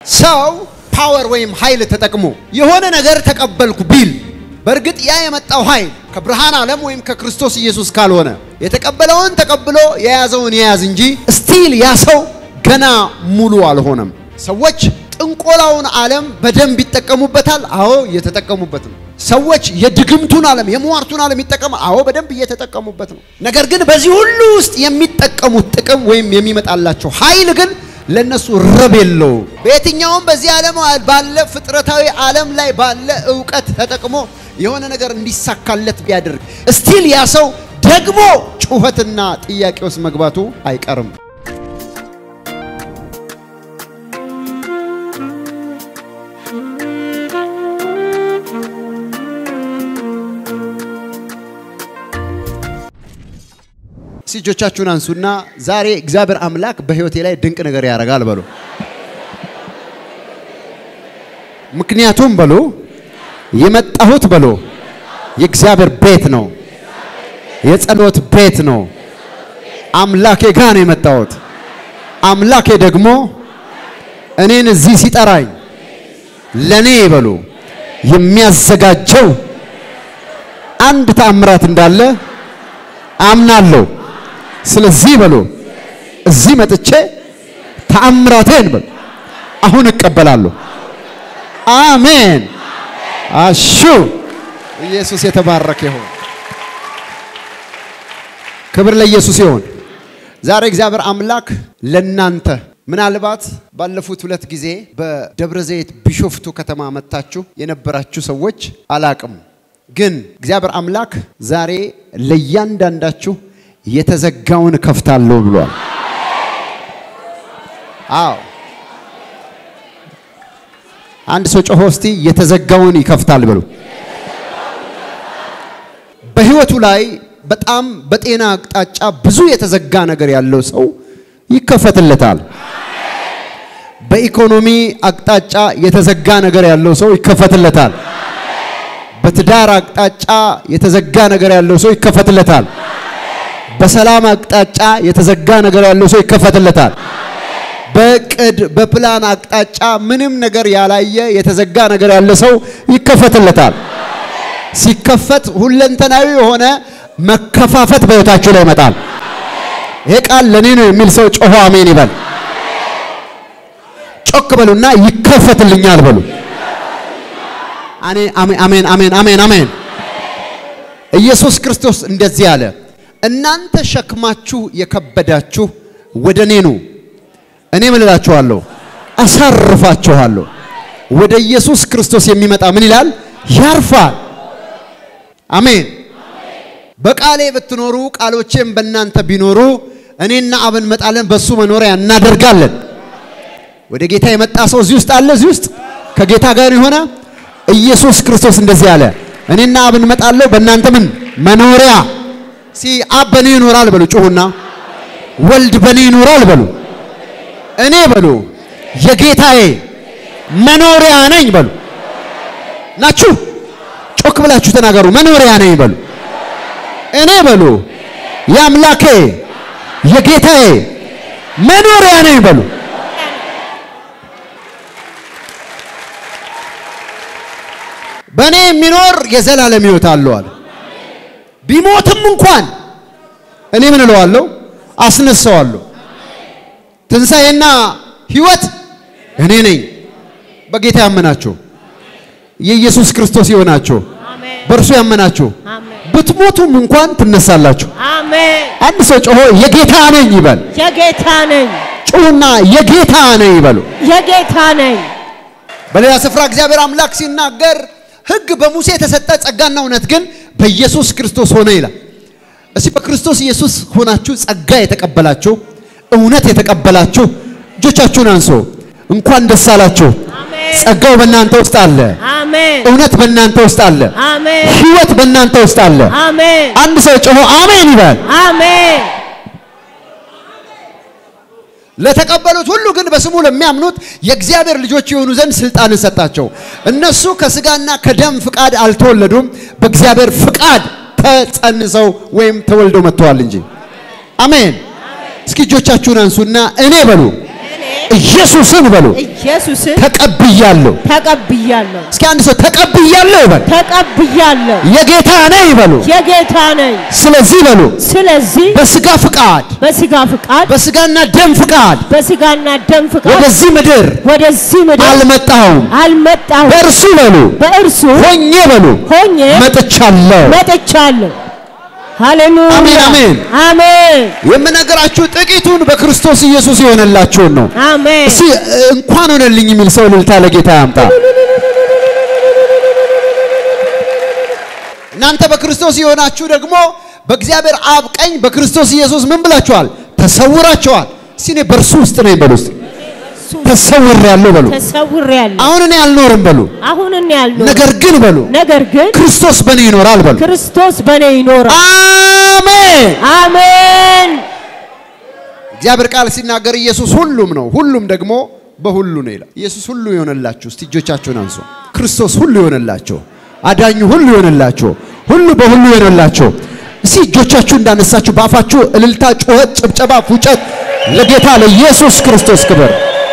ሰው ፓወር ወይም ኃይል ተጠቅሞ የሆነ ነገር ተቀበልኩ ቢል በእርግጥ ያ የመጣው ኃይል ከብርሃን ዓለም ወይም ከክርስቶስ ኢየሱስ ካልሆነ የተቀበለውን ተቀብሎ የያዘውን የያዝ እንጂ ስቲል ያ ሰው ገና ሙሉ አልሆነም። ሰዎች ጥንቆላውን ዓለም በደንብ ይጠቀሙበታል። አዎ እየተጠቀሙበት ነው። ሰዎች የድግምቱን ዓለም የሟርቱን ዓለም ይጠቀሙ። አዎ በደንብ እየተጠቀሙበት ነው። ነገር ግን በዚህ ሁሉ ውስጥ የሚጠቀሙት ጥቅም ወይም የሚመጣላቸው ኃይል ግን ለነሱ ረብ የለው። በየትኛውም በዚህ ዓለም ባለ ፍጥረታዊ ዓለም ላይ ባለ እውቀት ተጠቅሞ የሆነ ነገር እንዲሳካለት ቢያደርግ ስቲል ያ ሰው ደግሞ ጩኸትና ጥያቄ ውስጥ መግባቱ አይቀርም። እጆቻችሁን አንሱና ዛሬ እግዚአብሔር አምላክ በሕይወቴ ላይ ድንቅ ነገር ያደርጋል በሉ። ምክንያቱም በሉ የመጣሁት በሉ የእግዚአብሔር ቤት ነው፣ የጸሎት ቤት ነው። አምላኬ ጋር ነው የመጣሁት። አምላኬ ደግሞ እኔን እዚህ ሲጠራኝ ለኔ በሉ የሚያዘጋጀው አንድ ተአምራት እንዳለ አምናለሁ። ስለዚህ በሉ እዚህ መጥቼ ተአምራቴን በሉ አሁን እቀበላለሁ። አሜን። አሹ ኢየሱስ የተባረከ ይሁን። ክብር ለኢየሱስ ይሁን። ዛሬ እግዚአብሔር አምላክ ለናንተ ምናልባት ባለፉት ሁለት ጊዜ በደብረ ዘይት ቢሾፍቱ ከተማ መታችሁ የነበራችሁ ሰዎች አላቅም፣ ግን እግዚአብሔር አምላክ ዛሬ ለእያንዳንዳችሁ የተዘጋውን ከፍታለሁ ብሏል። አዎ አንድ ሰው ጮሆ እስቲ የተዘጋውን ይከፍታል በሉ። በህይወቱ ላይ በጣም በጤና አቅጣጫ ብዙ የተዘጋ ነገር ያለው ሰው ይከፈትለታል። በኢኮኖሚ አቅጣጫ የተዘጋ ነገር ያለው ሰው ይከፈትለታል። በትዳር አቅጣጫ የተዘጋ ነገር ያለው ሰው ይከፈትለታል። በሰላም አቅጣጫ የተዘጋ ነገር ያለው ሰው ይከፈትለታል። በቅድ በፕላን አቅጣጫ ምንም ነገር ያላየ የተዘጋ ነገር ያለ ሰው ይከፈትለታል። ሲከፈት ሁለንተናዊ የሆነ መከፋፈት በህይወታችሁ ላይ ይመጣል። ይሄ ቃል ለኔ ነው የሚል ሰው ጮሆ አሜን ይበል። ጮክ በሉና ይከፈትልኛል በሉ። አሜን አሜን አሜን አሜን አሜን። ኢየሱስ ክርስቶስ እንደዚህ አለ፣ እናንተ ሸክማችሁ የከበዳችሁ ወደ እኔ ኑ እኔ ምን እላችኋለሁ? አሳርፋችኋለሁ። ወደ ኢየሱስ ክርስቶስ የሚመጣ ምን ይላል? ያርፋል። አሜን። በቃሌ ብትኖሩ ቃሎቼም በእናንተ ቢኖሩ እኔና አብ እንመጣለን፣ በሱ መኖሪያ እናደርጋለን። ወደ ጌታ የመጣ ሰው እዚህ ውስጥ አለ። እዚህ ውስጥ ከጌታ ጋር የሆነ ኢየሱስ ክርስቶስ እንደዚህ አለ፣ እኔና አብ እንመጣለሁ፣ በእናንተ ምን መኖሪያ ሲ አብ በእኔ ይኖራል በሉ። ጩሁና ወልድ በእኔ ይኖራል በሉ። እኔ በሉ የጌታዬ መኖሪያ ነኝ በሉ። ናችሁ ጮክ ብላችሁ ተናገሩ። መኖሪያ ነኝ በሉ። እኔ በሉ የአምላኬ የጌታዬ መኖሪያ ነኝ በሉ። በእኔ የሚኖር የዘላለም ሕይወት አለው አለ። ቢሞትም እንኳን እኔ ምን እለዋለሁ? አስነሳዋለሁ። ትንሣኤና ሕይወት እኔ ነኝ። በጌታ ያመናችሁ የኢየሱስ ክርስቶስ የሆናችሁ በእርሱ ያመናችሁ ብትሞቱም እንኳን ትነሳላችሁ። አሜን። አንድ ሰው ጮሆ የጌታ ነኝ ይበል። የጌታ ነኝ፣ ጩሁና የጌታ ነኝ ይበሉ። የጌታ ነኝ። በሌላ ስፍራ እግዚአብሔር አምላክ ሲናገር ሕግ በሙሴ የተሰጠ ጸጋና እውነት ግን በኢየሱስ ክርስቶስ ሆነ ይላል። እስቲ በክርስቶስ ኢየሱስ ሆናችሁ ጸጋ የተቀበላችሁ እውነት የተቀበላችሁ እጆቻችሁን አንሶ እንኳን ደስ አላችሁ። አሜን። ጸጋው በእናንተ ውስጥ አለ። አሜን። እውነት በእናንተ ውስጥ አለ። አሜን። ሕይወት በእናንተ ውስጥ አለ። አሜን። አንድ ሰው ጮሆ አሜን ይበል። አሜን። ለተቀበሉት ሁሉ ግን በስሙ ለሚያምኑት የእግዚአብሔር ልጆች የሆኑ ዘንድ ስልጣንን ሰጣቸው። እነሱ ከስጋና ከደም ፍቃድ አልተወለዱም፣ በእግዚአብሔር ፍቃድ ተጸንሰው ወይም ተወልደው መጥተዋል እንጂ። አሜን። እስኪ እጆቻችሁን አንሱና እኔ በሉ እኔ ኢየሱስን በሉ ኢየሱስን ተቀብያለሁ። ተቀብያለሁ እስኪ አንድ ሰው ተቀብያለሁ ይበል። ተቀብያለሁ የጌታ ነኝ በሉ። የጌታ ነኝ። ስለዚህ በሉ ስለዚህ በስጋ ፍቃድ በስጋ ፍቃድ በስጋና ደም ፍቃድ በስጋና ደም ፍቃድ ወደዚህ ምድር ወደዚህ ምድር አልመጣሁም፣ አልመጣሁም። በእርሱ በሉ በእርሱ ሆኜ በሉ ሆኜ መጥቻለሁ። መጥቻለሁ። ሃሌሉያ አሜን፣ አሜን። አሜን የምነግራችሁ ጥቂቱን በክርስቶስ ኢየሱስ የሆነላችሁን ነው። አሜን። እስቲ እንኳን ሆነልኝ የሚል ሰው እልልታ ለጌታ ያምጣ። እናንተ በክርስቶስ የሆናችሁ ደግሞ በእግዚአብሔር አብ ቀኝ በክርስቶስ ኢየሱስ ምን ብላችኋል? ተሰውራችኋል። እስቲ እኔ በእርሱ ውስጥ ነኝ በሉ። እስቲ ተሰውሬያለሁ በሉ። ተሰውሬያለሁ። አሁን እኔ አልኖርም በሉ። አሁን እኔ ያልኖር ነገር ግን በሉ ነገር ግን ክርስቶስ በእኔ ይኖራል በሉ። ክርስቶስ በእኔ ይኖራል። አሜን። አሜን እግዚአብሔር ቃል ሲናገር ኢየሱስ ሁሉም ነው፣ ሁሉም ደግሞ በሁሉ ነው ይላል። ኢየሱስ ሁሉ የሆነላችሁ እስቲ እጆቻችሁን አንሱ። ክርስቶስ ሁሉ የሆነላችሁ፣ አዳኙ ሁሉ የሆነላችሁ፣ ሁሉ በሁሉ የሆነላችሁ እስቲ እጆቻችሁ እንዳነሳችሁ በአፋችሁ እልልታ፣ ጩኸት፣ ጭብጨባ፣ ፉጨት ለጌታ ለኢየሱስ ክርስቶስ ክብር።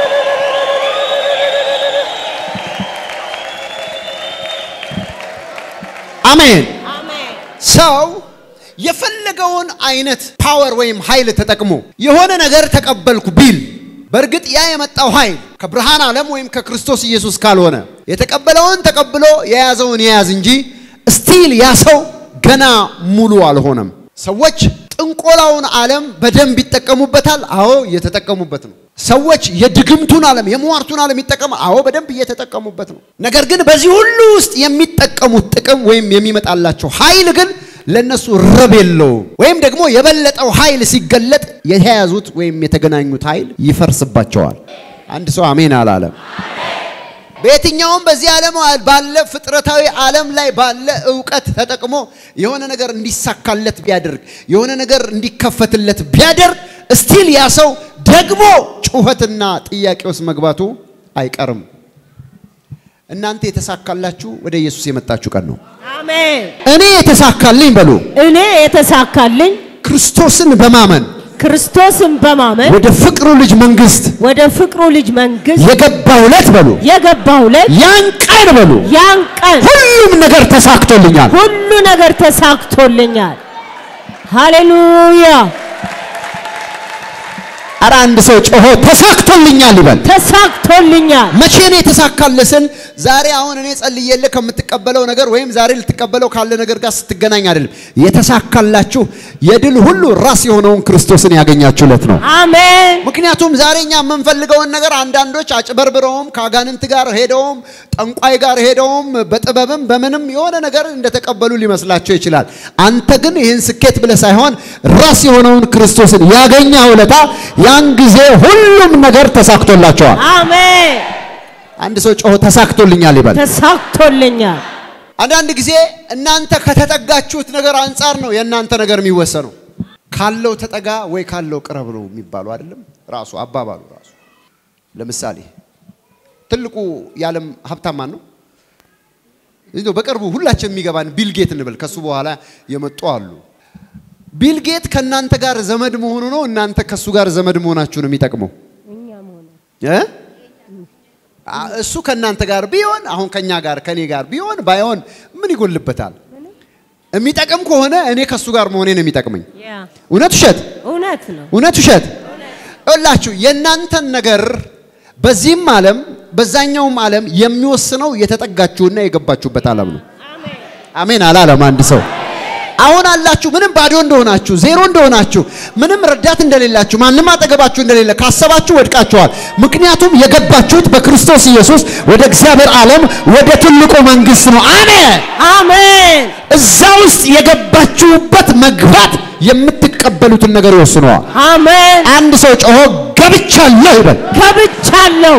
አሜን። ሰው የፈለገውን አይነት ፓወር ወይም ኃይል ተጠቅሞ የሆነ ነገር ተቀበልኩ ቢል በእርግጥ ያ የመጣው ኃይል ከብርሃን ዓለም ወይም ከክርስቶስ ኢየሱስ ካልሆነ የተቀበለውን ተቀብሎ የያዘውን የያዝ እንጂ ስቲል ያ ሰው ገና ሙሉ አልሆነም። ሰዎች ጥንቆላውን ዓለም በደንብ ይጠቀሙበታል። አዎ እየተጠቀሙበት ነው። ሰዎች የድግምቱን ዓለም የሟርቱን ዓለም ይጠቀሙ። አዎ በደንብ እየተጠቀሙበት ነው። ነገር ግን በዚህ ሁሉ ውስጥ የሚጠቀሙት ጥቅም ወይም የሚመጣላቸው ኃይል ግን ለነሱ ረብ የለውም። ወይም ደግሞ የበለጠው ኃይል ሲገለጥ የተያዙት ወይም የተገናኙት ኃይል ይፈርስባቸዋል። አንድ ሰው አሜን አላለም። በየትኛውም በዚህ ዓለም ባለ ፍጥረታዊ ዓለም ላይ ባለ እውቀት ተጠቅሞ የሆነ ነገር እንዲሳካለት ቢያደርግ የሆነ ነገር እንዲከፈትለት ቢያደርግ እስቲል ያ ሰው ደግሞ ጩኸትና ጥያቄ ውስጥ መግባቱ አይቀርም። እናንተ የተሳካላችሁ ወደ ኢየሱስ የመጣችሁ ቀን ነው። አሜን። እኔ የተሳካልኝ በሉ እኔ የተሳካልኝ ክርስቶስን በማመን ክርስቶስን በማመን ወደ ፍቅሩ ልጅ መንግስት ወደ ፍቅሩ ልጅ መንግስት የገባው ዕለት በሉ የገባው ዕለት ያን ቀን በሉ ያን ቀን ሁሉም ነገር ተሳክቶልኛል። ሁሉ ነገር ተሳክቶልኛል። ሃሌሉያ ኧረ አንድ ሰው ጮሆ ተሳክቶልኛል ይበል። ተሳክቶልኛል። መቼ ነው የተሳካልህ ስል ዛሬ አሁን እኔ ጸልዬልህ ከምትቀበለው ነገር ወይም ዛሬ ልትቀበለው ካለ ነገር ጋር ስትገናኝ አይደለም። የተሳካላችሁ የድል ሁሉ ራስ የሆነውን ክርስቶስን ያገኛችሁለት ነው። አሜን ምክንያቱም ዛሬ እኛ የምንፈልገውን ነገር አንዳንዶች አጭበርብረውም ከአጋንንት ጋር ሄደውም ጠንቋይ ጋር ሄደውም በጥበብም በምንም የሆነ ነገር እንደተቀበሉ ሊመስላቸው ይችላል። አንተ ግን ይህን ስኬት ብለህ ሳይሆን ራስ የሆነውን ክርስቶስን ያገኘ ውለታ ያን ጊዜ ሁሉም ነገር ተሳክቶላቸዋል። አሜን አንድ ሰው ጮሆ ተሳክቶልኛል ይበል። ተሳክቶልኛል። አንዳንድ ጊዜ እናንተ ከተጠጋችሁት ነገር አንጻር ነው የእናንተ ነገር የሚወሰነው። ካለው ተጠጋ ወይ ካለው ቅረብ ነው የሚባሉ አይደለም። ራሱ አባባሉ ራሱ ለምሳሌ ትልቁ የዓለም ሀብታም ማን ነው? እንደው በቅርቡ ሁላችን የሚገባን ቢል ጌት እንበል። ከሱ በኋላ የመጡ አሉ። ቢል ጌት ከእናንተ ጋር ዘመድ መሆኑ ነው እናንተ ከሱ ጋር ዘመድ መሆናችሁ ነው የሚጠቅመው እ? አ- እሱ ከእናንተ ጋር ቢሆን አሁን ከኛ ጋር ከኔ ጋር ቢሆን ባይሆን ምን ይጎልበታል? የሚጠቅም ከሆነ እኔ ከሱ ጋር መሆኔ ነው የሚጠቅመኝ። ያ እውነት ውሸት? እውነት ነው። እውነት ውሸት? ይኸውላችሁ የእናንተን ነገር በዚህም ዓለም በዛኛውም ዓለም የሚወስነው የተጠጋችሁና የገባችሁበት ዓለም ነው። አሜን አላለም አንድ ሰው። አሁን አላችሁ ምንም ባዶ እንደሆናችሁ ዜሮ እንደሆናችሁ ምንም ረዳት እንደሌላችሁ ማንም አጠገባችሁ እንደሌለ ካሰባችሁ ወድቃችኋል። ምክንያቱም የገባችሁት በክርስቶስ ኢየሱስ ወደ እግዚአብሔር ዓለም ወደ ትልቁ መንግስት ነው። አሜን። አሜን እዛ ውስጥ የገባችሁበት መግባት የምትቀበሉትን ነገር ይወስነዋል። አሜን። አንድ ሰው ጮሆ ገብቻለሁ ይበል። ገብቻለሁ።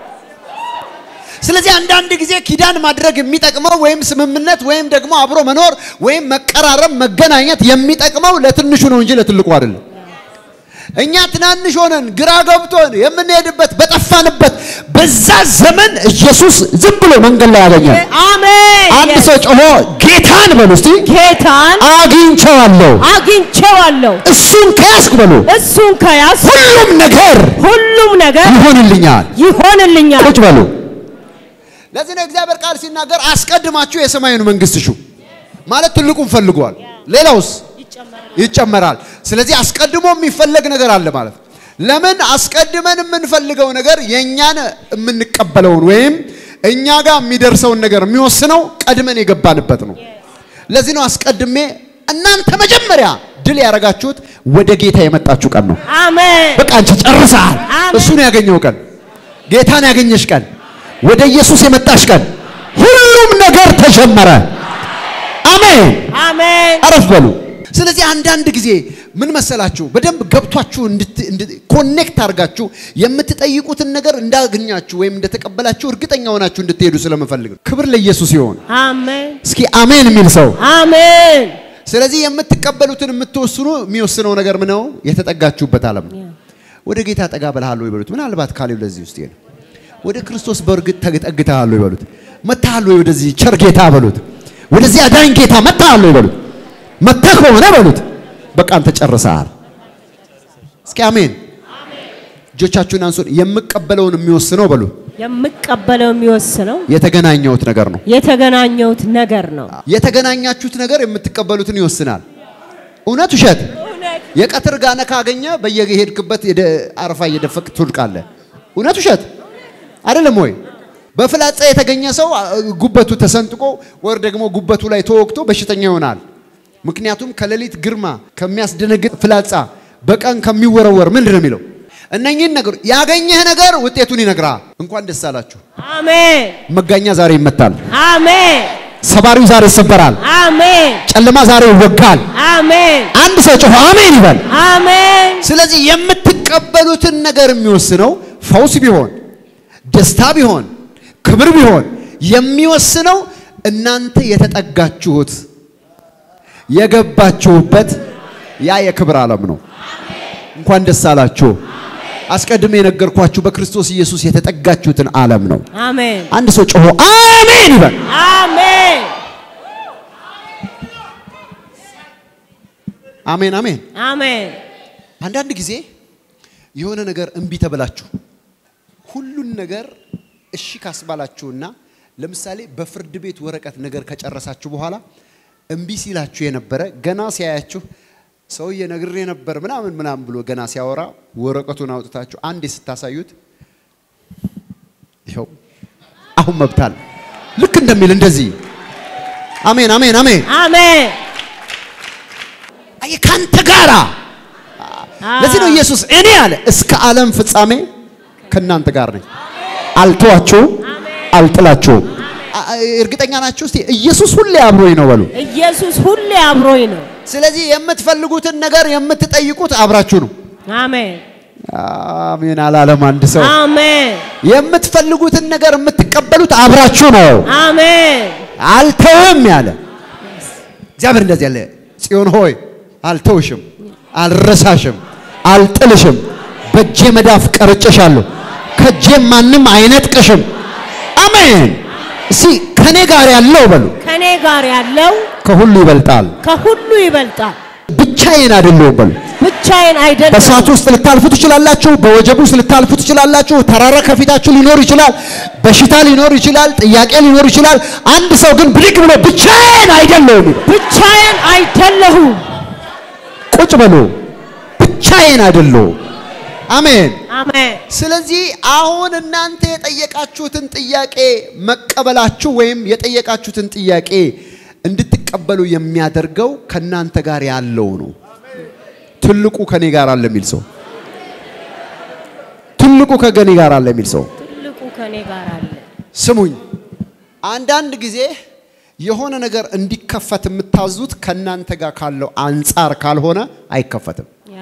ስለዚህ አንዳንድ ጊዜ ኪዳን ማድረግ የሚጠቅመው ወይም ስምምነት ወይም ደግሞ አብሮ መኖር ወይም መቀራረብ፣ መገናኘት የሚጠቅመው ለትንሹ ነው እንጂ ለትልቁ አይደለም። እኛ ትናንሽ ሆነን ግራ ገብቶን የምንሄድበት በጠፋን በገባንበት በዛ ዘመን ኢየሱስ ዝም ብሎ መንገድ ላይ ያገኛል። አሜን። አንድ ሰው ጮሆ ጌታን በሉ እስቲ ጌታን አግኝቼዋለሁ። አግኝቼዋለሁ። እሱን ከያዝኩ በሉ እሱን ከያዝ ሁሉም ነገር ሁሉም ነገር ይሆንልኛል። ይሆንልኛል። ቁጭ በሉ። ለዚህ ነው እግዚአብሔር ቃል ሲናገር አስቀድማችሁ የሰማዩን መንግስት ሹ ማለት ትልቁን ፈልጓል። ሌላውስ ይጨመራል። ስለዚህ አስቀድሞ የሚፈለግ ነገር አለ ማለት ነው። ለምን አስቀድመን የምንፈልገው ነገር የእኛን የምንቀበለውን ወይም እኛ ጋር የሚደርሰውን ነገር የሚወስነው ቀድመን የገባንበት ነው። ለዚህ ነው አስቀድሜ እናንተ መጀመሪያ ድል ያደረጋችሁት ወደ ጌታ የመጣችሁ ቀን ነው። አሜን። በቃ አንቺ ጨርሰሃል። አሜን። እሱን ያገኘው ቀን፣ ጌታን ያገኘሽ ቀን፣ ወደ ኢየሱስ የመጣሽ ቀን፣ ሁሉም ነገር ተጀመረ። አሜን። አሜን። አረፍ በሉ። ስለዚህ አንዳንድ ጊዜ ምን መሰላችሁ በደንብ ገብቷችሁ ኮኔክት አድርጋችሁ የምትጠይቁትን ነገር እንዳገኛችሁ ወይም እንደተቀበላችሁ እርግጠኛ ሆናችሁ እንድትሄዱ ስለምፈልግ ነው። ክብር ለኢየሱስ ይሆን። አሜን። እስኪ አሜን የሚል ሰው አሜን። ስለዚህ የምትቀበሉትን የምትወስኑ የሚወስነው ነገር ምን ነው? የተጠጋችሁበት ዓለም ነው። ወደ ጌታ ጠጋ ብለሃል ወይ በሉት። ምናልባት ካሌብ ለዚህ ውስጥ ነው። ወደ ክርስቶስ በእርግጥ ተጠግተሃል ወይ በሉት። መጥተሃል ወይ ወደዚህ ቸር ጌታ በሉት። ወደዚህ አዳኝ ጌታ መጥተሃል ወይ በሉት። መጥተህ ከሆነ በሉት በቃ አንተ ጨርሰሃል። እስኪ አሜን። እጆቻችሁን አንሱን። የምቀበለውን የሚወስነው በሉ የምቀበለው የሚወስነው የተገናኘሁት ነገር ነው። የተገናኘሁት ነገር ነው። የተገናኛችሁት ነገር የምትቀበሉትን ይወስናል። እውነት ውሸት? የቀትር ጋነ ካገኘ በየሄድክበት የደ- አረፋ እየደፈቅ ትውልቃለህ። እውነት ውሸት አይደለም ወይ? በፍላጻ የተገኘ ሰው አ- ጉበቱ ተሰንጥቆ ወር ደግሞ ጉበቱ ላይ ተወግቶ በሽተኛ ይሆናል። ምክንያቱም ከሌሊት ግርማ ከሚያስደነግጥ ፍላጻ በቀን ከሚወረወር ምንድን ነው የሚለው? እነኚህን ነገር ያገኘህ ነገር ውጤቱን ይነግራል። እንኳን ደስ አላችሁ። አሜን። መጋኛ ዛሬ ይመታል። አሜን። ሰባሪው ዛሬ ይሰበራል። አሜን። ጨለማ ዛሬ ይወጋል። አሜን። አንድ ሰው ጮሆ አሜን ይበል። አሜን። ስለዚህ የምትቀበሉትን ነገር የሚወስነው ፈውስ ቢሆን ደስታ ቢሆን ክብር ቢሆን የሚወስነው እናንተ የተጠጋችሁት የገባችሁበት ያ የክብር ዓለም ነው። እንኳን ደስ አላችሁ። አስቀድሜ የነገርኳችሁ በክርስቶስ ኢየሱስ የተጠጋችሁትን ዓለም ነው። አሜን። አንድ ሰው ጮሆ አሜን ይበል። አሜን። አሜን አሜን። አሜን። አንዳንድ ጊዜ የሆነ ነገር እምቢ ተብላችሁ ሁሉን ነገር እሺ ካስባላችሁና ለምሳሌ በፍርድ ቤት ወረቀት ነገር ከጨረሳችሁ በኋላ እምቢ ሲላችሁ የነበረ ገና ሲያያችሁ ሰውዬ ነግሬ ነበር ምናምን ምናምን ብሎ ገና ሲያወራ ወረቀቱን አውጥታችሁ አንዴ ስታሳዩት ይኸው አሁን መብታል ልክ እንደሚል እንደዚህ አሜን አሜን አሜን አሜን። አየህ ካንተ ጋራ ለዚህ ነው ኢየሱስ እኔ አለ እስከ ዓለም ፍጻሜ ከእናንተ ጋር ነኝ፣ አልተዋችሁም፣ አልጥላችሁም። አ- አ- እርግጠኛ ናችሁ? እስቲ ኢየሱስ ሁሌ አብሮኝ ነው በሉ። ኢየሱስ ሁሌ አብሮኝ ነው። ስለዚህ የምትፈልጉትን ነገር የምትጠይቁት አብራችሁ ነው። አሜን። አሜን አላለም አንድ ሰው። አሜን። የምትፈልጉትን ነገር የምትቀበሉት አብራችሁ ነው። አሜን። አልተውም ያለ እግዚአብሔር እንደዚህ ያለ ጽዮን ሆይ አልተውሽም፣ አልረሳሽም፣ አልጥልሽም፣ በእጄ መዳፍ ቀርጬሻለሁ፣ ከእጄም ማንም አይነጥቅሽም። አሜን። እስቲ ከኔ ጋር ያለው በሉ ከኔ ጋር ያለው ከሁሉ ይበልጣል። ከሁሉ ይበልጣል። ብቻዬን አይደለሁም በሉ። ብቻዬን አይደለም። በእሳት ውስጥ ልታልፉ ትችላላችሁ። በወጀብ ውስጥ ልታልፉ ትችላላችሁ። ተራራ ከፊታችሁ ሊኖር ይችላል። በሽታ ሊኖር ይችላል። ጥያቄ ሊኖር ይችላል። አንድ ሰው ግን ብድግ ብሎ ብቻዬን አይደለሁም ይበል። ብቻዬን አይደለሁም። ቁጭ በሉ። ብቻዬን አይደለሁም። አሜን። አሜን። ስለዚህ አሁን እናንተ የጠየቃችሁትን ጥያቄ መቀበላችሁ ወይም የጠየቃችሁትን ጥያቄ እንድትቀበሉ የሚያደርገው ከእናንተ ጋር ያለው ነው። ትልቁ ከኔ ጋር አለ የሚል ሰው ትልቁ ከገኔ ጋር አለ የሚል ሰው ትልቁ ከኔ ጋር አለ። ስሙኝ። አንዳንድ ጊዜ የሆነ ነገር እንዲከፈት የምታዙት ከእናንተ ጋር ካለው አንጻር ካልሆነ አይከፈትም። ያ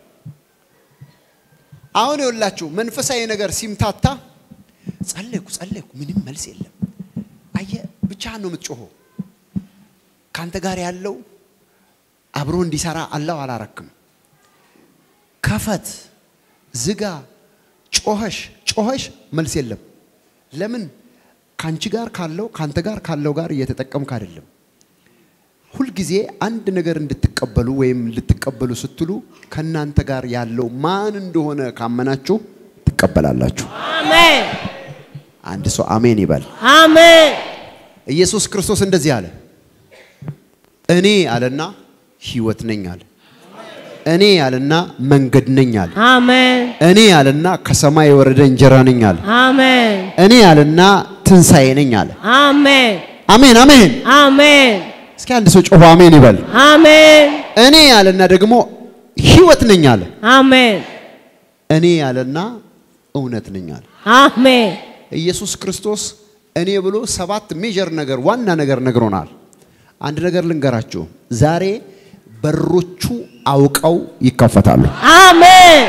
አሁን ይኸውላችሁ መንፈሳዊ ነገር ሲምታታ ጸለይኩ ጸለይኩ፣ ምንም መልስ የለም። አየ ብቻህን ነው የምትጮኸው። ካንተ ጋር ያለው አብሮ እንዲሰራ አላው አላረክም። ከፈት፣ ዝጋ፣ ጮኸሽ ጮኸሽ መልስ የለም። ለምን? ከአንቺ ጋር ካለው ከአንተ ጋር ካለው ጋር እየተጠቀምክ አይደለም። ሁልጊዜ አንድ ነገር እንድትቀበሉ ወይም ልትቀበሉ ስትሉ ከእናንተ ጋር ያለው ማን እንደሆነ ካመናችሁ ትቀበላላችሁ። አሜን አንድ ሰው አሜን ይበል። አሜን ኢየሱስ ክርስቶስ እንደዚህ አለ፣ እኔ አለና ሕይወት ነኝ አለ። እኔ አለና መንገድ ነኝ አለ። አሜን እኔ አለና ከሰማይ የወረደ እንጀራ ነኝ አለ። አሜን እኔ አለና ትንሣኤ ነኝ አለ። አሜን አሜን አሜን። አሜን እስኪ አንድ ሰው ጮሆ አሜን ይበል። አሜን እኔ አለና ደግሞ ሕይወት ነኝ አለ። አሜን እኔ አለና እውነት ነኝ አለ። አሜን ኢየሱስ ክርስቶስ እኔ ብሎ ሰባት ሜጀር ነገር ዋና ነገር ነግሮናል። አንድ ነገር ልንገራችሁ፣ ዛሬ በሮቹ አውቀው ይከፈታሉ። አሜን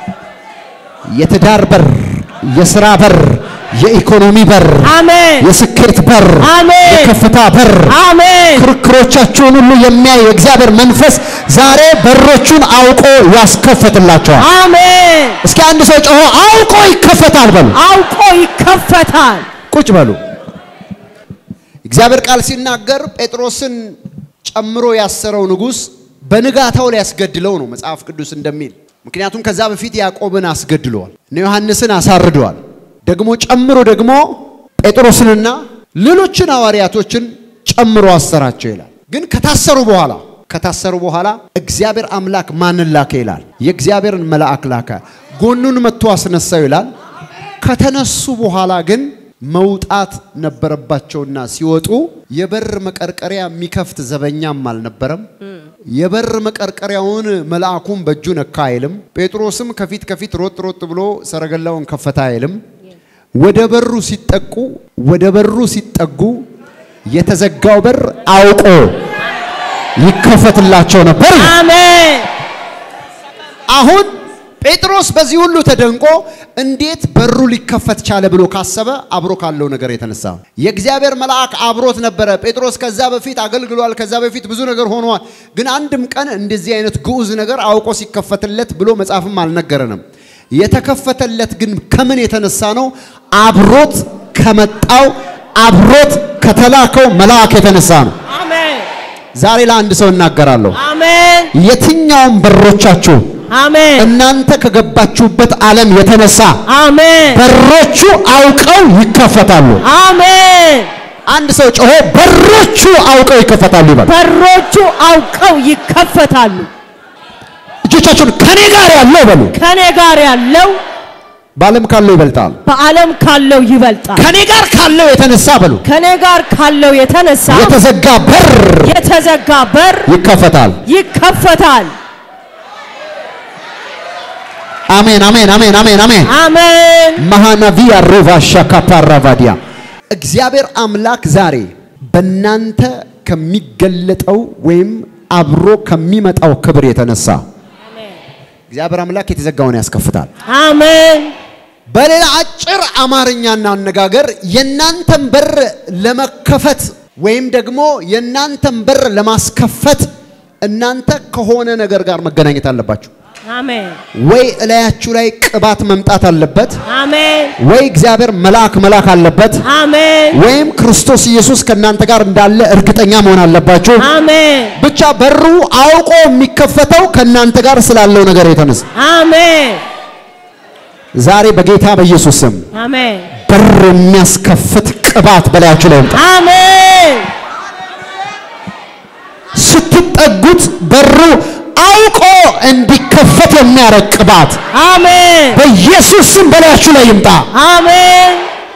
የትዳር በር፣ የስራ በር፣ የኢኮኖሚ በር፣ አሜን የስኬት በር፣ አሜን። የከፍታ በር፣ አሜን ክርክሮቻችሁን ሁሉ የሚያይ የእግዚአብሔር መንፈስ ዛሬ በሮቹን አውቆ ያስከፍትላቸዋል። አሜን እስኪ አንድ ሰው ጮሆ አውቆ ይከፈታል በሉ። አውቆ ይከፈታል ቁጭ በሉ። እግዚአብሔር ቃል ሲናገር ጴጥሮስን ጨምሮ ያሰረው ንጉሥ በንጋታው ሊያስገድለው ነው መጽሐፍ ቅዱስ እንደሚል። ምክንያቱም ከዛ በፊት ያዕቆብን አስገድለዋል፣ እነ ዮሐንስን አሳርደዋል። ደግሞ ጨምሮ ደግሞ ጴጥሮስንና ሌሎችን ሐዋርያቶችን ጨምሮ አሰራቸው ይላል። ግን ከታሰሩ በኋላ ከታሰሩ በኋላ እግዚአብሔር አምላክ ማንን ላከ ይላል? የእግዚአብሔርን መልአክ ላከ፣ ጎኑን መጥቶ አስነሳው ይላል። ከተነሱ በኋላ ግን መውጣት ነበረባቸውና ሲወጡ የበር መቀርቀሪያ የሚከፍት ዘበኛም አልነበረም። የበር መቀርቀሪያውን መልአኩም በእጁ ነካ አይልም። ጴጥሮስም ከፊት ከፊት ሮጥ ሮጥ ብሎ ሰረገላውን ከፈታ አይልም። ወደ በሩ ሲጠቁ ወደ በሩ ሲጠጉ የተዘጋው በር አውቆ ይከፈትላቸው ነበር። አሜን አሁን ጴጥሮስ በዚህ ሁሉ ተደንቆ እንዴት በሩ ሊከፈት ቻለ ብሎ ካሰበ አብሮ ካለው ነገር የተነሳ የእግዚአብሔር መልአክ አብሮት ነበረ። ጴጥሮስ ከዛ በፊት አገልግሏል። ከዛ በፊት ብዙ ነገር ሆኗል። ግን አንድም ቀን እንደዚህ አይነት ግዑዝ ነገር አውቆ ሲከፈትለት ብሎ መጽሐፍም አልነገረንም። የተከፈተለት ግን ከምን የተነሳ ነው? አብሮት ከመጣው አብሮት ከተላከው መልአክ የተነሳ ነው። አሜን ዛሬ ለአንድ ሰው እናገራለሁ። አሜን የትኛውም በሮቻችሁ አሜን እናንተ ከገባችሁበት ዓለም የተነሳ አሜን በሮቹ አውቀው ይከፈታሉ። አሜን አንድ ሰው ጮሆ በሮቹ አውቀው ይከፈታሉ ይበል። በሮቹ አውቀው ይከፈታሉ። እጆቻችሁን ከኔ ጋር ያለው በሉ። ከኔ ጋር ያለው በዓለም ካለው ይበልጣል። በዓለም ካለው ይበልጣል። ከኔ ጋር ካለው የተነሳ በሉ ከኔ ጋር ካለው የተነሳ የተዘጋ በር የተዘጋ በር ይከፈታል። ይከፈታል። አሜን፣ አሜን፣ አሜን፣ አሜን፣ አሜን። አሜን ማሃናቪያ ሮቫ ሻካፓራቫዲያ እግዚአብሔር አምላክ ዛሬ በእናንተ ከሚገለጠው ወይም አብሮ ከሚመጣው ክብር የተነሳ እግዚአብሔር አምላክ የተዘጋውን ያስከፍታል። አሜን በሌላ አጭር አማርኛና አነጋገር የእናንተን በር ለመከፈት ወይም ደግሞ የእናንተን በር ለማስከፈት እናንተ ከሆነ ነገር ጋር መገናኘት አለባችሁ። አሜን ወይ እላያችሁ ላይ ቅባት መምጣት አለበት፣ አሜን ወይ እግዚአብሔር መልአክ መላክ አለበት፣ አሜን ወይም ክርስቶስ ኢየሱስ ከእናንተ ጋር እንዳለ እርግጠኛ መሆን አለባችሁ። አሜን ብቻ በሩ አውቆ የሚከፈተው ከእናንተ ጋር ስላለው ነገር የተነሳ አሜን ዛሬ በጌታ በኢየሱስ ስም አሜን በር የሚያስከፍት ቅባት በላያችሁ ላይ ይምጣ። አሜን ስትጠጉት በሩ አውቆ እንዲከፈት የሚያደርግ ቅባት አሜን በኢየሱስ ስም በላያችሁ ላይ ይምጣ። አሜን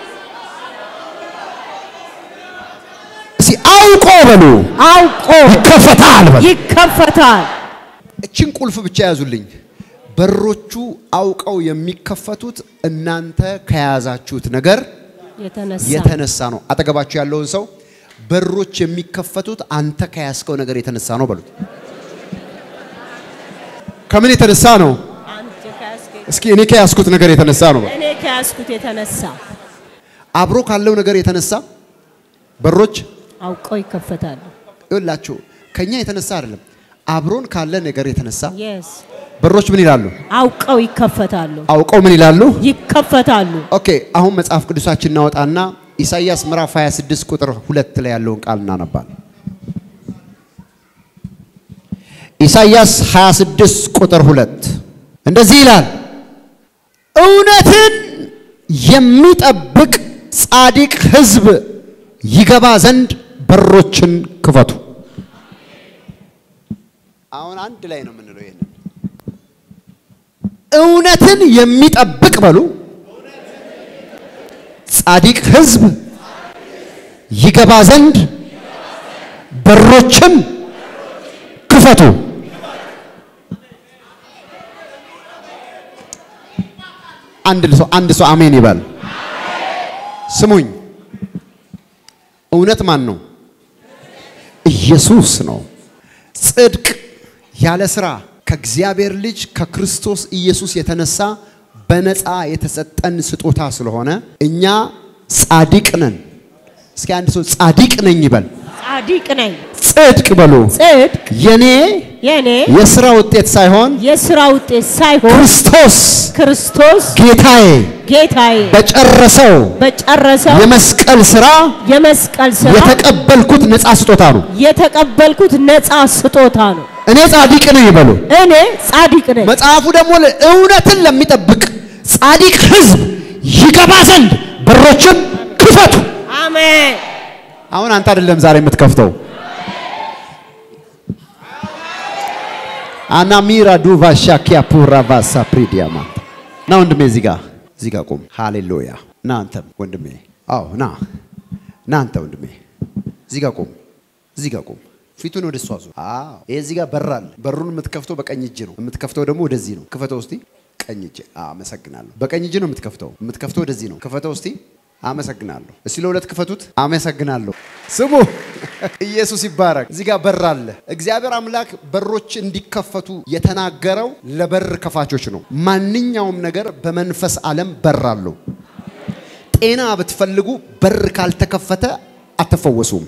እስኪ አውቆ በሉ አውቆ ይከፈታል በሉ። ይከፈታል። እችን ቁልፍ ብቻ ያዙልኝ። በሮቹ አውቀው የሚከፈቱት እናንተ ከያዛችሁት ነገር የተነሳ የተነሳ ነው። አጠገባችሁ ያለውን ሰው በሮች የሚከፈቱት አንተ ከያዝከው ነገር የተነሳ ነው በሉት። ከምን የተነሳ ነው? አንተ ከያዝከኝ እስኪ እኔ ከያዝኩት ነገር የተነሳ ነው በሉ። እኔ ከያዝኩት የተነሳ አብሮ ካለው ነገር የተነሳ በሮች አውቀው ይከፈታሉ። ይኸውላችሁ ከኛ የተነሳ አይደለም፣ አብሮን ካለ ነገር የተነሳ የስ በሮች ምን ይላሉ? አውቀው ይከፈታሉ። አውቀው ምን ይላሉ? ይከፈታሉ። ኦኬ አሁን መጽሐፍ ቅዱሳችን እናወጣና ኢሳይያስ ምዕራፍ 26 ቁጥር ሁለት ላይ ያለውን ቃል እናነባለን። ኢሳይያስ 26 ቁጥር ሁለት እንደዚህ ይላል፣ እውነትን የሚጠብቅ ጻድቅ ሕዝብ ይገባ ዘንድ በሮችን ክፈቱ። አሁን አንድ ላይ ነው የምንለው ይሄንን እውነትን የሚጠብቅ በሉ ጻድቅ ሕዝብ ይገባ ዘንድ በሮችን ክፈቱ። አንድ ሰው አንድ ሰው አሜን ይበል። ስሙኝ፣ እውነት ማን ነው? ኢየሱስ ነው። ጽድቅ ያለ ስራ ከእግዚአብሔር ልጅ ከክርስቶስ ኢየሱስ የተነሳ በነፃ የተሰጠን ስጦታ ስለሆነ እኛ ጻድቅ ነን። እስኪ አንድ ሰው ጻድቅ ነኝ ይበል። ጻድቅ ነኝ። ጽድቅ በሉ ጽድቅ የኔ የኔ የሥራ ውጤት ሳይሆን የሥራ ውጤት ሳይሆን ክርስቶስ ክርስቶስ ጌታዬ ጌታዬ በጨረሰው በጨረሰው የመስቀል ሥራ የመስቀል ሥራ የተቀበልኩት ነፃ ስጦታ ነው። የተቀበልኩት ነፃ ስጦታ ነው። እኔ ጻድቅ ነኝ ይበሉ። እኔ ጻድቅ ነኝ። መጽሐፉ ደግሞ እውነትን ለሚጠብቅ ጻድቅ ሕዝብ ይገባ ዘንድ በሮችን ክፈቱ። አሜን። አሁን አንተ አይደለም ዛሬ የምትከፍተው። አናሚራ ዱቫ ሻኪያ ፑራ ቫሳ ፕሪዲያማ ና ወንድሜ፣ እዚህ ጋር እዚህ ጋር ቁም። ሃሌሉያ። ና አንተም ወንድሜ፣ አዎ ና ና አንተ ወንድሜ፣ እዚህ ጋር ቁም፣ እዚህ ጋር ቁም። ፊቱን ወደ እሷ ዙር። አዎ ይሄ እዚህ ጋር በር አለ። በሩን የምትከፍተው በቀኝ እጅ ነው። የምትከፍተው ደግሞ ወደዚህ ነው። ክፈተው እስቲ። ቀኝ እጅ። አመሰግናለሁ። በቀኝ እጅ ነው የምትከፍተው። የምትከፍተው ወደዚህ ነው። ክፈተው እስቲ። አመሰግናለሁ። እስቲ ለሁለት ክፈቱት። አመሰግናለሁ። ስሙ ኢየሱስ ይባረክ። እዚህ ጋር በር አለ። እግዚአብሔር አምላክ በሮች እንዲከፈቱ የተናገረው ለበር ከፋቾች ነው። ማንኛውም ነገር በመንፈስ ዓለም በር አለው። ጤና ብትፈልጉ በር ካልተከፈተ አትፈወሱም።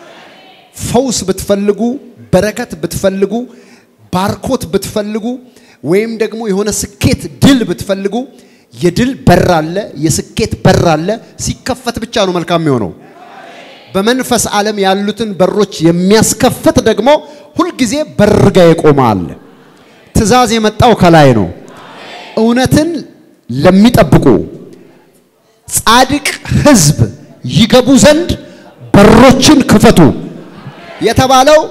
ፈውስ ብትፈልጉ፣ በረከት ብትፈልጉ፣ ባርኮት ብትፈልጉ ወይም ደግሞ የሆነ ስኬት ድል ብትፈልጉ የድል በር አለ፣ የስኬት በር አለ። ሲከፈት ብቻ ነው መልካም የሚሆነው። በመንፈስ ዓለም ያሉትን በሮች የሚያስከፍት ደግሞ ሁልጊዜ በር ጋ የቆመ አለ። ትእዛዝ የመጣው ከላይ ነው። እውነትን ለሚጠብቁ ጻድቅ ሕዝብ ይገቡ ዘንድ በሮችን ክፈቱ የተባለው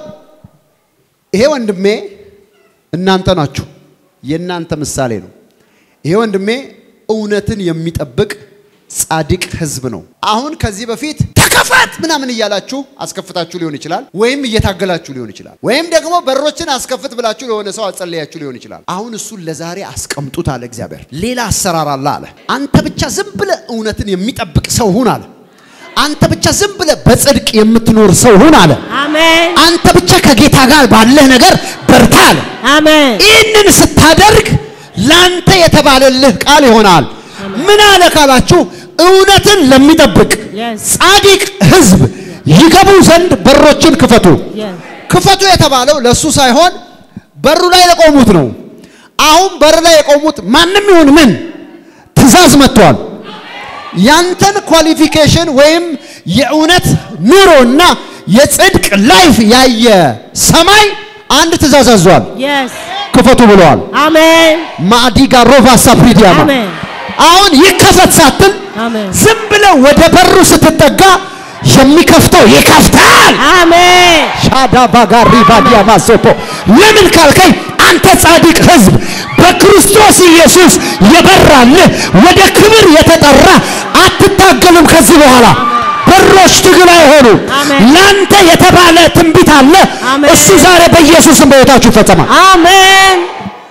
ይሄ ወንድሜ እናንተ ናችሁ። የእናንተ ምሳሌ ነው። ይሄ ወንድሜ እውነትን የሚጠብቅ ጻድቅ ሕዝብ ነው። አሁን ከዚህ በፊት ተከፈት ምናምን እያላችሁ አስከፍታችሁ ሊሆን ይችላል፣ ወይም እየታገላችሁ ሊሆን ይችላል፣ ወይም ደግሞ በሮችን አስከፍት ብላችሁ ለሆነ ሰው አጸለያችሁ ሊሆን ይችላል። አሁን እሱን ለዛሬ አስቀምጡት አለ እግዚአብሔር። ሌላ አሰራር አለ አለ። አንተ ብቻ ዝም ብለህ እውነትን የሚጠብቅ ሰው ሁን አለ። አንተ ብቻ ዝም ብለህ በጽድቅ የምትኖር ሰው ሁን አለ። አሜን። አንተ ብቻ ከጌታ ጋር ባለህ ነገር በርታ አለ። አሜን። ይህንን ስታደርግ ላንተ የተባለልህ ቃል ይሆናል። ምን አለ ካላችሁ እውነትን ለሚጠብቅ Yes. ጻድቅ ሕዝብ ይገቡ ዘንድ በሮችን ክፈቱ። Yes. ክፈቱ የተባለው ለሱ ሳይሆን በሩ ላይ ለቆሙት ነው። አሁን በር ላይ የቆሙት ማንም ይሁን ምን ትእዛዝ መጥቷል። ያንተን ኳሊፊኬሽን ወይም የእውነት ኑሮና የጽድቅ ላይፍ ያየ ሰማይ አንድ ትእዛዝ አዟል። Yes. ክፈቱ ብለዋል። አሜን። ማዲጋ ሮቫ ሳፕሪዲያማ አሜን። አሁን ይከፈት ሳትል አሜን። ዝም ብለህ ወደ በሩ ስትጠጋ የሚከፍተው ይከፍታል። አሜን። ሻዳ ባጋሪ ባዲያ ማሶቶ ለምን ካልከኝ አንተ ጻድቅ ሕዝብ በክርስቶስ ኢየሱስ የበራልህ ወደ ክብር የተጠራ አትታገልም። ከዚህ በኋላ በሮች ትግል አይሆኑ። አሜን። ላንተ የተባለ ትንቢት አለ። አሜን። እሱ ዛሬ በኢየሱስም በሕይወታችሁ ይፈጸማል። አሜን።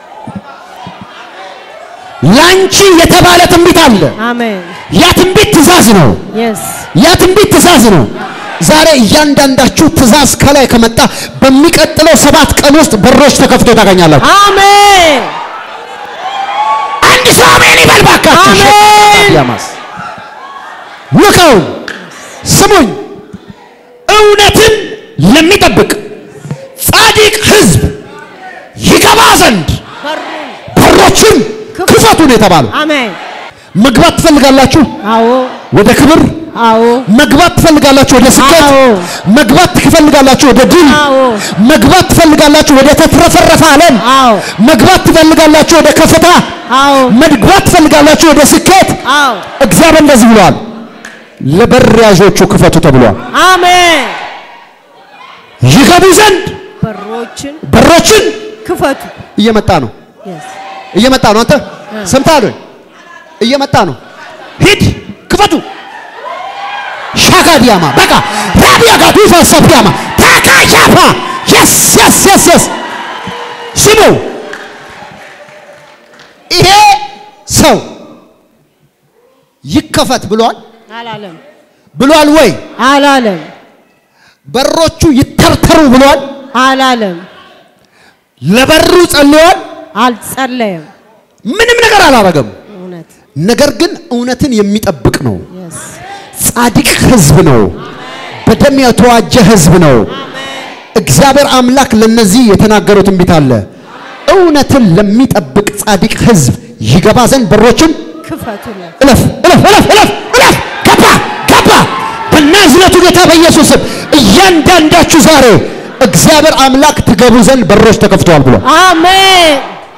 ላንቺ የተባለ ትንቢት አለ። አሜን። ያ ትንቢት ትእዛዝ ነው። Yes. ያ ትንቢት ትእዛዝ ነው። ዛሬ እያንዳንዳችሁ ትእዛዝ ከላይ ከመጣ በሚቀጥለው ሰባት ቀን ውስጥ በሮች ተከፍቶ ታገኛላችሁ። አሜን። አንድ ሰው አሜን ይበል ባካችሁ። አሜን። ያማስ ንቀው ስሙኝ። እውነትን ለሚጠብቅ ጻድቅ ሕዝብ ይገባ ዘንድ በሩን ነው የተባለው። አሜን። መግባት ትፈልጋላችሁ አዎ ወደ ክብር አዎ መግባት ትፈልጋላችሁ ወደ ስኬት፣ አዎ። መግባት ትፈልጋላችሁ ወደ ድል፣ አዎ መግባት ትፈልጋላችሁ ወደ ተትረፈረፈ ዓለም፣ አዎ መግባት ትፈልጋላችሁ ወደ ከፍታ፣ አዎ መግባት ትፈልጋላችሁ ወደ ስኬት። አዎ እግዚአብሔር እንደዚህ ብሏል፣ ለበር ያዦቹ ክፈቱ ተብሏል። አሜን። ይገቡ ዘንድ በሮችን በሮችን ክፈቱ። እየመጣ ነው Yes. እየመጣ ነው። አንተ ሰምተሃል ወይ? እየመጣ ነው። ሂድ ክፈቱ። ሻጋዲያማ በቃ ራቢያ ጋዱፋ ሰፊያማ ታካሻፋ የስ የስ የስ የስ ስሙ። ይሄ ሰው ይከፈት ብሏል አላለም ብሏል ወይ? አላለም በሮቹ ይተርተሩ ብሏል። አላለም ለበሩ ጸልዮአል። አልጸለየም። ምንም ነገር አላረገም። እውነት ነገር ግን እውነትን የሚጠብቅ ነው። Yes. ጻድቅ ህዝብ ነው። በደም የተዋጀ ህዝብ ነው። እግዚአብሔር አምላክ ለነዚህ የተናገረው ትንቢት አለ። እውነትን ለሚጠብቅ ጻድቅ ህዝብ ይገባ ዘንድ በሮችን ክፈቱለት። እለፍ እለፍ እለፍ እለፍ እለፍ ገባ ገባ በናዝሬቱ ጌታ በኢየሱስ ስም እያንዳንዳችሁ ዛሬ እግዚአብሔር አምላክ ትገቡ ዘንድ በሮች ተከፍተዋል ብሏል። አሜን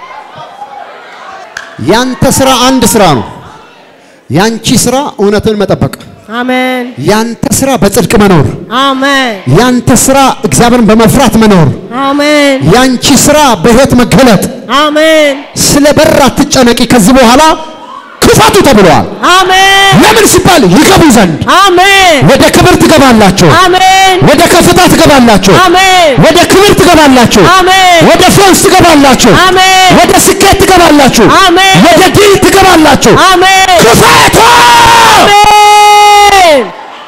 ያንተ ስራ አንድ ስራ ነው። ያንቺ ስራ እውነትን መጠበቅ፣ አሜን ያንተ ስራ በጽድቅ መኖር፣ አሜን ያንተ ስራ እግዚአብሔርን በመፍራት መኖር፣ አሜን ያንቺ ስራ በህይወት መገለጥ። አሜን ስለ በር አትጨነቂ። ከዚህ በኋላ ክፈቱ ተብለዋል። አሜን ለምን ሲባል ይገቡ ዘንድ አሜን ወደ ክብር ትገባላችሁ፣ አሜን ወደ ከፍታ ትገባላችሁ፣ አሜን ወደ ክብር ትገባላችሁ፣ አሜን ወደ ፈውስ ትገባላችሁ፣ አሜን ወደ ስኬት ትገባላችሁ፣ አሜን ወደ ድል ትገባላችሁ። አሜን ክፈቱ! አሜን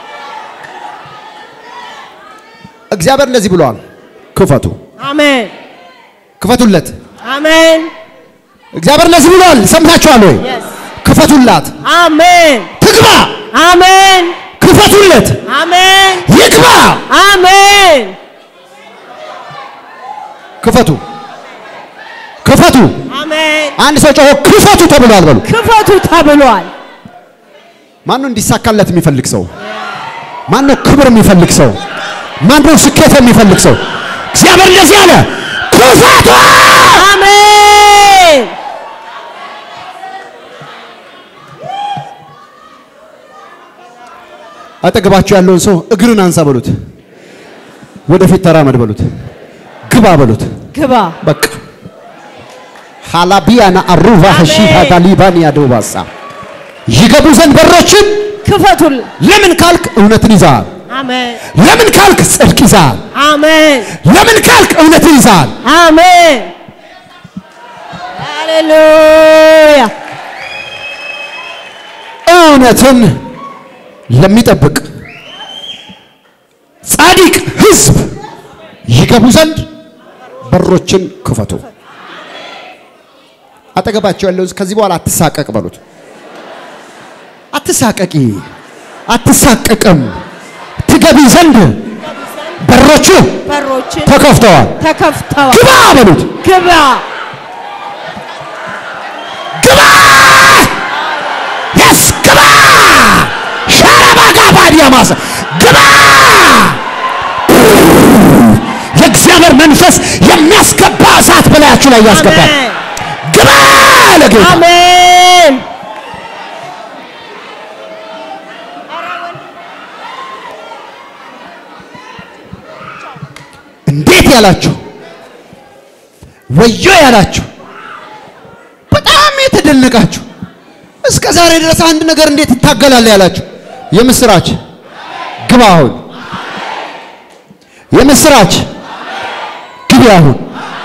እግዚአብሔር እንደዚህ ብለዋል፣ ክፈቱ፣ አሜን ክፈቱለት። አሜን እግዚአብሔር እንደዚህ ብለዋል፣ ሰምታችኋል ወይ? Yes. ክፈቱላት፣ አሜን ትግባ፣ አሜን ክፈቱለት፣ አሜን ይግባ። አሜን ክፈቱ፣ ክፈቱ። አሜን አንድ ሰው ጮሆ ክፈቱ ተብሏል በሉ። ክፈቱ ተብሏል። ማነው እንዲሳካለት የሚፈልግ ሰው? ማነው ክብር የሚፈልግ ሰው? ማነው ስኬት የሚፈልግ ሰው? እግዚአብሔር እንደዚህ አለ፣ ክፈቱ። አሜን አጠገባችሁ ያለውን ሰው እግርን አንሳ በሉት፣ ወደፊት ተራመድ በሉት፣ ግባ በሉት። ግባ በቃ ሃላቢያና አሩቫ አሜን። ሺሃ ታሊባንያ ዶባሳ ይገቡ ዘንድ በሮችን ክፈቱል። ለምን ካልክ እውነትን ይዛል። አሜን ለምን ካልክ ጽድቅ ይዛል። አሜን ለምን ካልክ እውነትን ይዛል። አሜን ሃሌሉያ እውነትን ለሚጠብቅ ጻድቅ ሕዝብ ይገቡ ዘንድ በሮችን ክፈቱ። አጠገባቸው ያለውን ከዚህ በኋላ አትሳቀቅ በሉት። አትሳቀቂ፣ አትሳቀቅም። ትገቢ ዘንድ በሮቹ በሮችን ተከፍተዋል። ተከፍተዋል። ግባ በሉት። ግባ ግባ የስ ግባ ሻራባጋ ባዲያማስ ግባ የእግዚአብሔር መንፈስ የሚያስገባ እሳት በላያችሁ ላይ ያስገባል። አሜን ግባ ለጌታ አሜን እንዴት ያላችሁ ወዮ ያላችሁ በጣም የተደነቃችሁ እስከ ዛሬ ድረስ አንድ ነገር እንዴት ይታገላል ያላችሁ የምስራች ግባ አሁን የምስራች ግቢ አሁን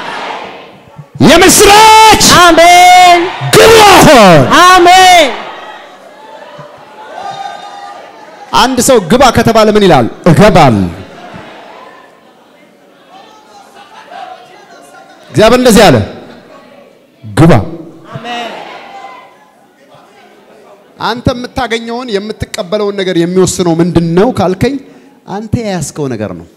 የምስራች አሜን ግቢ አሁን አሜን አንድ ሰው ግባ ከተባለ ምን ይላል እገባል እግዚአብሔር እንደዚህ አለ ግባ አሜን አንተ የምታገኘውን የምትቀበለውን ነገር የሚወስነው ምንድን ነው ካልከኝ፣ አንተ የያዝከው ነገር ነው፣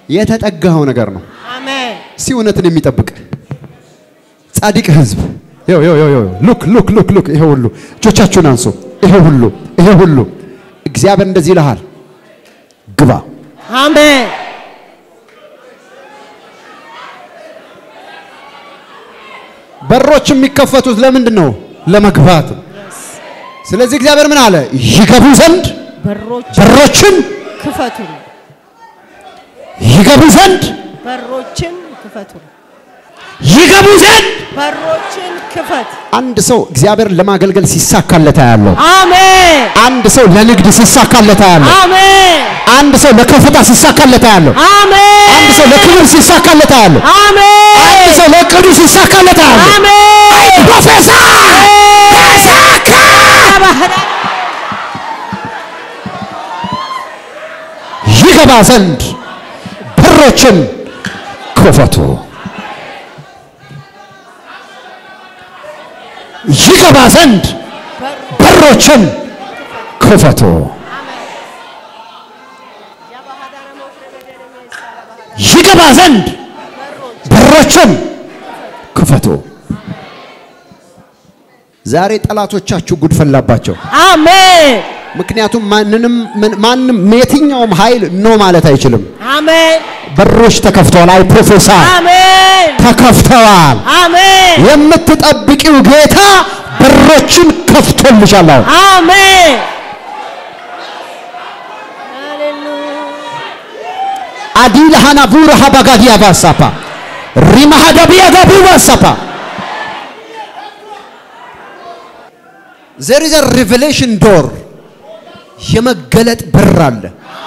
የተጠጋኸው ነገር ነው። አሜን እስቲ እውነትን የሚጠብቅ ጻድቅ ሕዝብ ይኸው ይኸው ይኸው ሉክ ሉክ ሉክ ሉክ ይሄ ሁሉ እጆቻችሁን አንሱ። ይሄ ሁሉ ይሄ ሁሉ እግዚአብሔር እንደዚህ ይልሃል፣ ግባ። አሜን በሮች የሚከፈቱት ለምንድን ነው? ለመግባት ነው። ስለዚህ እግዚአብሔር ምን አለ? ይገቡ ዘንድ በሮች በሮችን ክፈቱ ይገቡ ዘንድ በሮችን ክፈቱ ይገቡ ዘንድ በሮችን ክፈት አንድ ሰው እግዚአብሔርን ለማገልገል ሲሳካለት ያለው አሜን አንድ ሰው ለንግድ ሲሳካለት ያለው አሜን አንድ ሰው ለከፍታ ሲሳካለት ያለው አሜን አንድ ሰው ለክብር ሲሳካለት ያለው አሜን አንድ ሰው ለእቅዱ ሲሳካለት ያለው አሜን ፕሮፌሰር ተሳካ ይገባ ዘንድ በሮችን ክፈቱ። ይገባ ዘንድ በሮችን ክፈቱ። ይገባ ዘንድ በሮችን ክፈቱ። ዛሬ ጠላቶቻችሁ ጉድ ፈላባቸው። አሜን ምክንያቱም ማንንም ምን- ማንም የትኛውም ኃይል ኖ ማለት አይችልም። አሜን በሮች ተከፍተዋል። አይ ፕሮፌሰር አሜን ተከፍተዋል። አሜን የምትጠብቂው ጌታ በሮችን ከፍቶልሻል። አሁን አሜን አዲል ሃናቡር ሃባጋዲያ ባሳፓ ሪማሃዳቢያ ጋቡ ባሳፓ ዘር ኢዝ ሪቨሌሽን ዶር የመገለጥ በር አለ።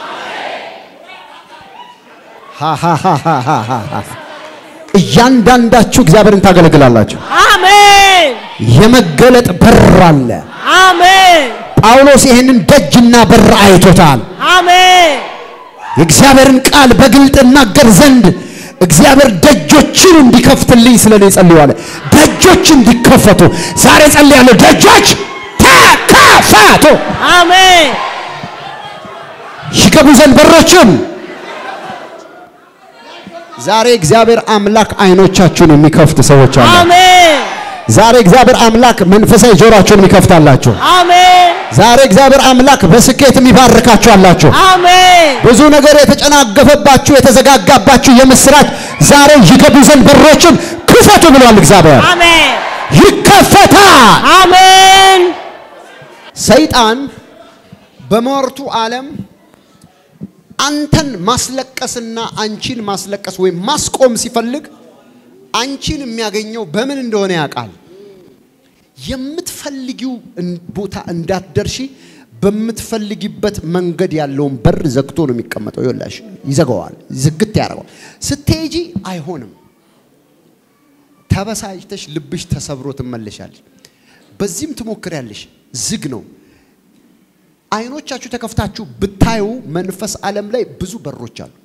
ሃሃሃሃሃሃ። እያንዳንዳችሁ እግዚአብሔርን ታገለግላላችሁ። አሜን የመገለጥ በር አለ። አሜን ጳውሎስ ይህንን ደጅና በር አይቶታል። አሜን የእግዚአብሔርን ቃል በግልጥ እናገር ዘንድ እግዚአብሔር ደጆችን እንዲከፍትልኝ ስለ እኔ ጸልዋለ። ደጆች እንዲከፈቱ ዛሬ ጸልያለሁ። ደጆች ተከፈቱ፣ አሜን ይገቡ ዘንድ በሮችን። ዛሬ እግዚአብሔር አምላክ አይኖቻችሁን የሚከፍት ሰዎች አሉ። አሜን ዛሬ እግዚአብሔር አምላክ መንፈሳዊ ጆሮአችሁን የሚከፍታላችሁ። አሜን ዛሬ እግዚአብሔር አምላክ በስኬት የሚባርካችሁ አላችሁ። አሜን ብዙ ነገር የተጨናገፈባችሁ የተዘጋጋባችሁ የምስራች ዛሬ ይገቡ ዘንድ በሮችን ክፈቱ ብሏል እግዚአብሔር። አሜን ይከፈታል። አሜን ሰይጣን በሟርቱ ዓለም አንተን ማስለቀስና አንቺን ማስለቀስ ወይም ማስቆም ሲፈልግ አንቺን የሚያገኘው በምን እንደሆነ ያውቃል። የምትፈልጊው እን- ቦታ እንዳትደርሺ በምትፈልጊበት መንገድ ያለውን በር ዘግቶ ነው የሚቀመጠው። ይኸውልሽ ይዘጋዋል፣ ዝግት ያደርገዋል። ስትሄጂ አይሆንም። ተበሳጭተሽ ልብሽ ተሰብሮ ትመለሻለሽ። በዚህም ትሞክሪያለሽ። ዝግ ነው። አይኖቻችሁ ተከፍታችሁ ብታዩ መንፈስ ዓለም ላይ ብዙ በሮች አሉ።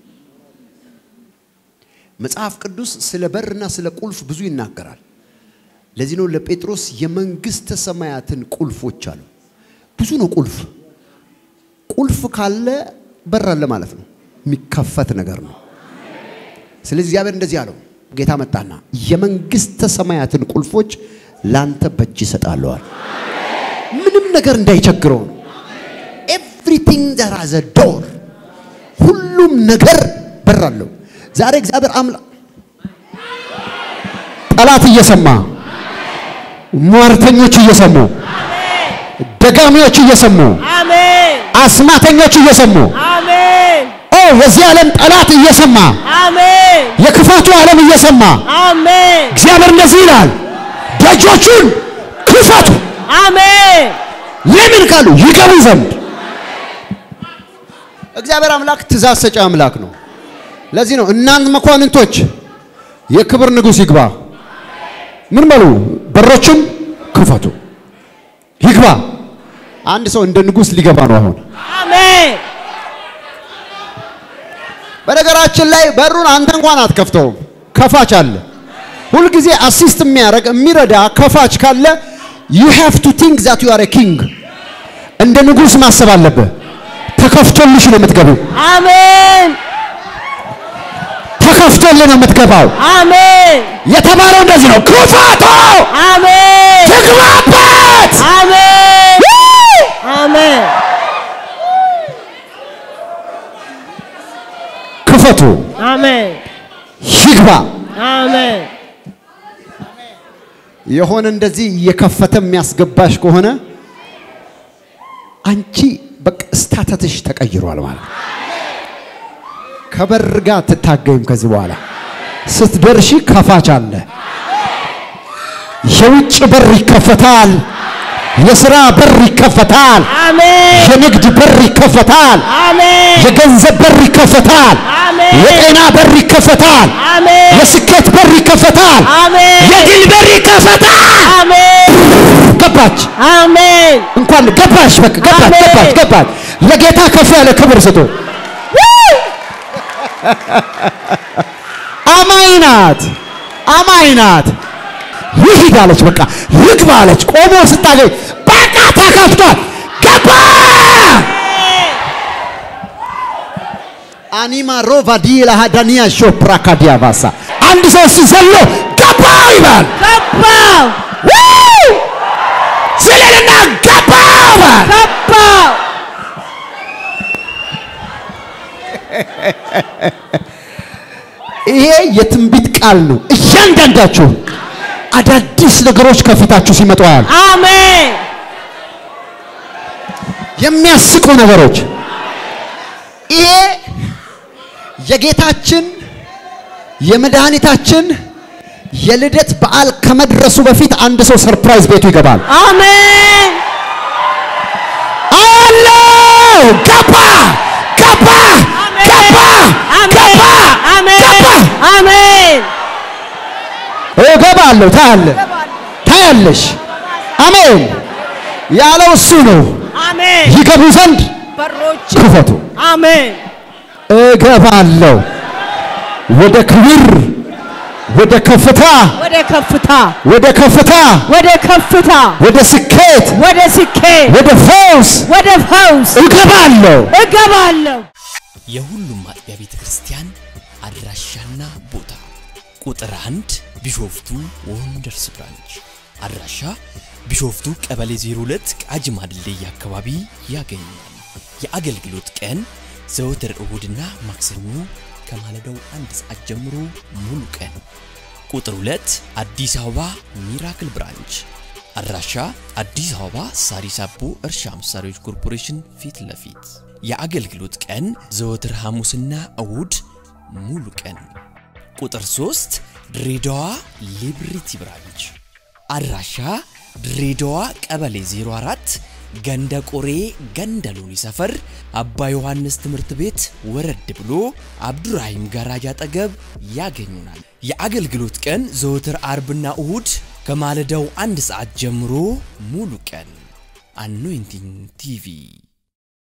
መጽሐፍ ቅዱስ ስለ በርና ስለ ቁልፍ ብዙ ይናገራል። ለዚህ ነው ለጴጥሮስ የመንግስተ ሰማያትን ቁልፎች አሉ። ብዙ ነው ቁልፍ። ቁልፍ ካለ በር አለ ማለት ነው። የሚከፈት ነገር ነው። ስለዚህ እግዚአብሔር እንደዚህ አለው። ጌታ መጣና የመንግስተ ሰማያትን ቁልፎች ላንተ በእጅ ይሰጣለዋል። ምንም ነገር እንዳይቸግረው ነው። ኤቭሪቲንግ ዘር አዘ ዶር ሁሉም ነገር በር አለው። ዛሬ እግዚአብሔር አምላክ ጠላት እየሰማ ሟርተኞች እየሰሙ ደጋሚዎች እየሰሙ አሜን አስማተኞች እየሰሙ አሜን ኦ የዚህ ዓለም ጠላት እየሰማ አሜን የክፋቱ ዓለም እየሰማ አሜን እግዚአብሔር እንደዚህ ይላል፣ ደጆቹን ክፈቱ። አሜን ለምን ካሉ ይገቡ ዘንድ። እግዚአብሔር አምላክ ትእዛዝ ሰጪ አምላክ ነው። ለዚህ ነው እናንት መኳንንቶች የክብር ንጉሥ ይግባ። ምን በሉ? በሮቹን ክፈቱ፣ ይግባ። አንድ ሰው እንደ ንጉሥ ሊገባ ነው አሁን። አሜን በነገራችን ላይ በሩን አንተ እንኳን አትከፍተውም፣ ከፋች አለ። ሁልጊዜ አሲስት የሚያደርግ የሚረዳ ከፋች ካለ you have to think that you are a king እንደ ንጉሥ ማሰብ አለብህ። ተከፍቶልሽ ነው የምትገቢው። አሜን ተከፍቶልህ ነው የምትገባው። አሜን የተባለው እንደዚህ ነው። ክፈቱ፣ አሜን ትግባበት። አሜን አሜን ክፈቱ፣ አሜን ይግባ። አሜን የሆነ እንደዚህ እየከፈተ የሚያስገባሽ ከሆነ አንቺ በቃ ስታተትሽ ተቀይሯል ማለት ነው። ከበር ጋር አትታገይም ከዚህ በኋላ ስትደርሺ ከፋች አለ። የውጭ በር ይከፈታል። የሥራ በር ይከፈታል። አሜን የንግድ በር ይከፈታል። አሜን የገንዘብ በር ይከፈታል። አሜን የጤና በር ይከፈታል። አሜን የስኬት በር ይከፈታል። አሜን የድል በር ይከፈታል። አሜን ገባች አሜን እንኳን ገባሽ። በቃ ገባች አሜን። ገባች ገባች። ለጌታ ከፍ ያለ ክብር ስጡ። አማኝ ናት፣ አማኝ ናት። ይሂድ አለች፣ በቃ ልግባ አለች። ቆሞ ስታገኝ በቃ ተከፍቷል። ገባ አኒማ ሮቫ ዲላ ዳኒያ ሾፕራ ካዲያ ባሳ አንድ ሰው እስቲ ዘሎ ገባ ይባል ገባው ስለልና ገባ ይባል ገባው ይሄ የትንቢት ቃል ነው። እያንዳንዳችሁ አዳዲስ ነገሮች ከፊታችሁ ሲመጡ ያሉ አሜን የሚያስቁ ነገሮች። ይሄ የጌታችን የመድኃኒታችን የልደት በዓል ከመድረሱ በፊት አንድ ሰው ሰርፕራይዝ ቤቱ ይገባል። አሜን አለው ገባ ገባ ገባ ገባ ገባ አሜን እገባለሁ። ታያለ ታያለሽ። አሜን ያለው እሱ ነው። አሜን ይገቡ ዘንድ በሮች ክፈቱ። አሜን እገባለሁ ወደ ክብር፣ ወደ ከፍታ፣ ወደ ከፍታ ወደ ከፍታ፣ ወደ ከፍታ ወደ ስኬት፣ ወደ ስኬት ወደ ፈውስ ወደ ፈውስ እገባለሁ። እገባለሁ የሁሉም አጥቢያ ቤተ ክርስቲያን አድራሻና ቦታ ቁጥር አንድ ቢሾፍቱ ወንደርስ ብራንች አድራሻ ቢሾፍቱ ቀበሌ 02 ቃጂማ ድልድይ አካባቢ ያገኛል። የአገልግሎት ቀን ዘወትር እሁድና ማክሰኞ ከማለዳው አንድ ሰዓት ጀምሮ ሙሉ ቀን። ቁጥር 2 አዲስ አበባ ሚራክል ብራንች አድራሻ አዲስ አበባ ሳሪስ አቦ እርሻ መሳሪያዎች ኮርፖሬሽን ፊት ለፊት የአገልግሎት ቀን ዘወትር ሐሙስና እሁድ ሙሉ ቀን። ቁጥር 3 ድሬዳዋ ሊብሪቲ ብራንች አድራሻ ድሬዳዋ ቀበሌ 04 ገንደ ቆሬ ገንደ ሎኒ ሰፈር አባ ዮሐንስ ትምህርት ቤት ወረድ ብሎ አብዱራሂም ጋራጅ አጠገብ ያገኙናል። የአገልግሎት ቀን ዘወትር አርብና እሁድ ከማለዳው አንድ ሰዓት ጀምሮ ሙሉ ቀን። አኖይንቲንግ ቲቪ